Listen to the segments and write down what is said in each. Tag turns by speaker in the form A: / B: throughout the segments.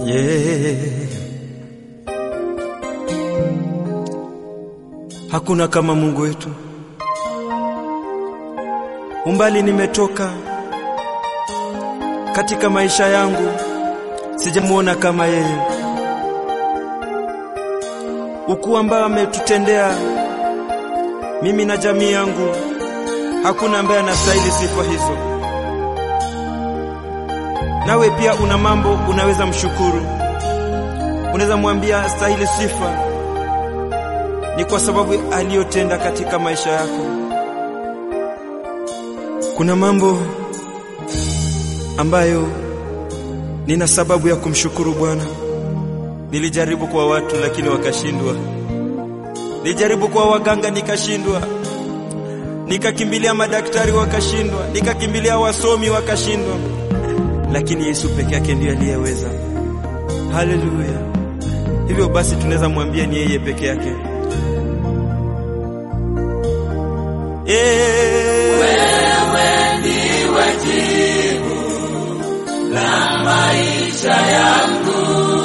A: Yeah. Hakuna kama Mungu wetu. Umbali nimetoka katika maisha yangu, sijamuona kama yeye. Ukuu ambao ametutendea mimi na jamii yangu, hakuna ambaye anastahili sifa hizo. Nawe pia una mambo unaweza mshukuru, unaweza mwambia stahili sifa, ni kwa sababu aliyotenda katika maisha yako. Kuna mambo ambayo nina sababu ya kumshukuru Bwana. Nilijaribu kwa watu lakini wakashindwa, nilijaribu kwa waganga nikashindwa, nikakimbilia madaktari wakashindwa, nikakimbilia wasomi wakashindwa, lakini Yesu peke yake ndiye aliyeweza. Haleluya! Hivyo basi tunaweza mwambia ni yeye peke yake. Eh,
B: Wewe ndiwe jibu la maisha yangu,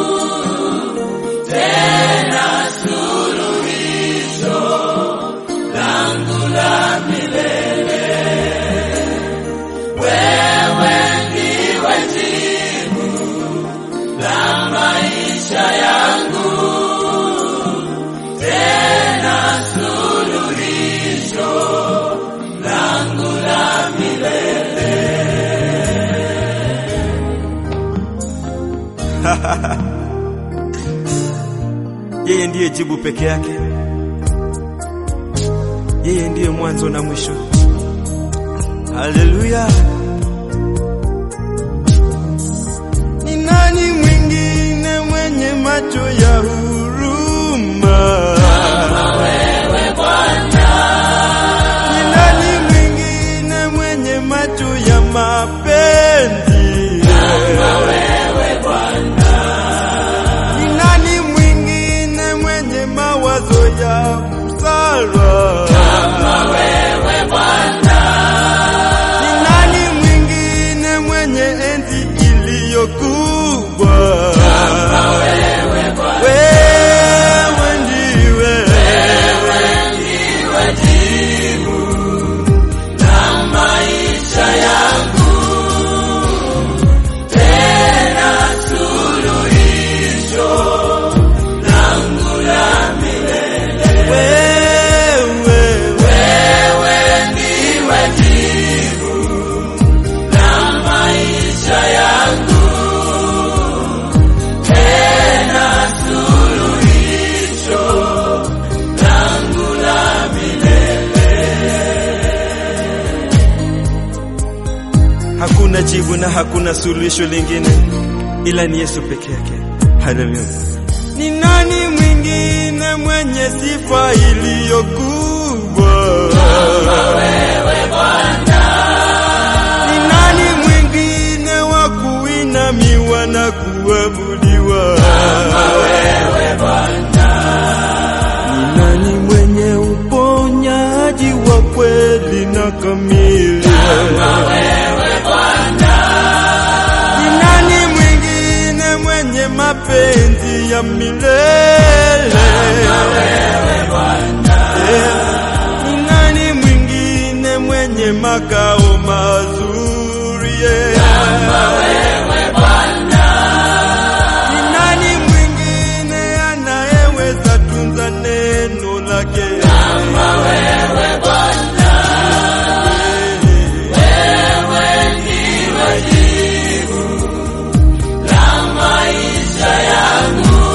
B: tena suluhisho langu la milele. Wewe ndiwe jibu la maisha yangu, tena suluhisho langu la milele.
A: yeye ndiye jibu peke yake, yeye ndiye mwanzo na mwisho. Haleluya! Ni nani mwingine mwenye macho ya huruma
B: Wewe Bwana,
A: Ni nani mwingine mwenye macho ya mapenzi?
B: wewe Bwana,
A: Ni nani mwingine mwenye mawazo ya busara?
B: wewe Bwana,
A: Ni nani mwingine mwenye enzi iliyo kubwa?
B: wewe Bwana,
A: Wewe ndiwe
B: ndiwe jibu la maisha yangu, tena suluhisho langu la milele.
A: wewe,
B: Wewe ndiwe jibu la maisha yangu, tena suluhisho langu la milele.
A: hakuna jibu na hakuna suluhisho lingine ila ni Yesu peke yake. Haleluya. Ni nani mwingine mwenye sifa iliyo kubwa?
B: Wewe Bwana,
A: Ni nani mwingine wa kuinamiwa na kuabudiwa?
B: wewe Bwana,
A: Ni nani mwenye uponyaji wa kweli na kamili?
B: wewe Bwana,
A: Ni nani mwingine mwenye mapenzi ya milele?
B: wewe Bwana,
A: Ni nani mwingine mwenye makao mazuri?
B: wewe Bwana,
A: Ni nani mwingine anayeweza tunza neno lake?
B: wewe Bwana, wewe ndiwe jibu la maisha yangu,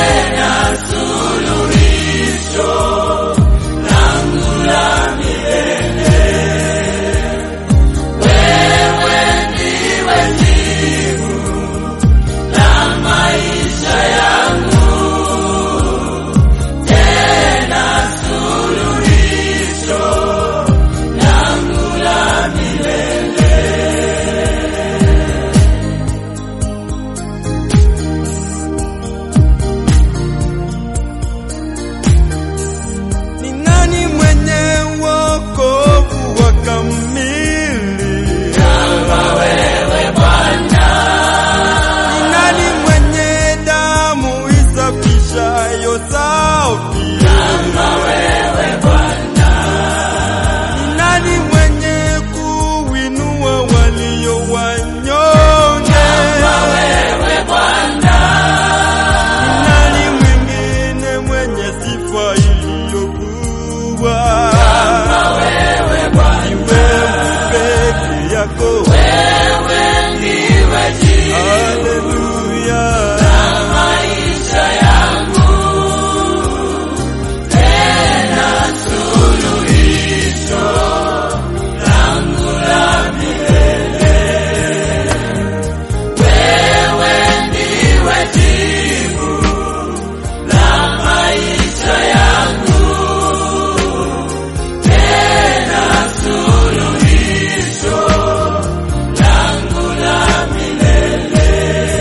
B: tena suluhisho langu la milele.
A: kama wewe Bwana, ni wewe peke yako,
B: wewe ndiwe jibu
A: haleluya.
B: la maisha yangu, tena suluhisho langu la milele. Wewe ndiwe jibu la maisha yangu, tena suluhisho langu la milele.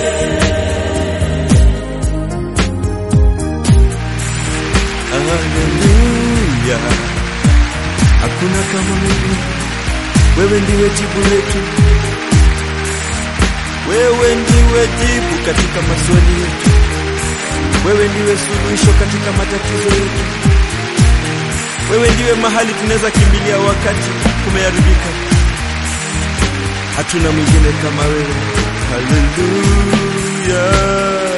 A: Haleluya, hakuna kama wewe, wewe ndiwe jibu letu, wewe ndiwe jibu katika maswali yetu, wewe ndiwe suluhisho katika matatizo yetu, wewe ndiwe mahali tunaweza kimbilia wakati kumeharibika. Hatuna mwingine kama wewe. Haleluya.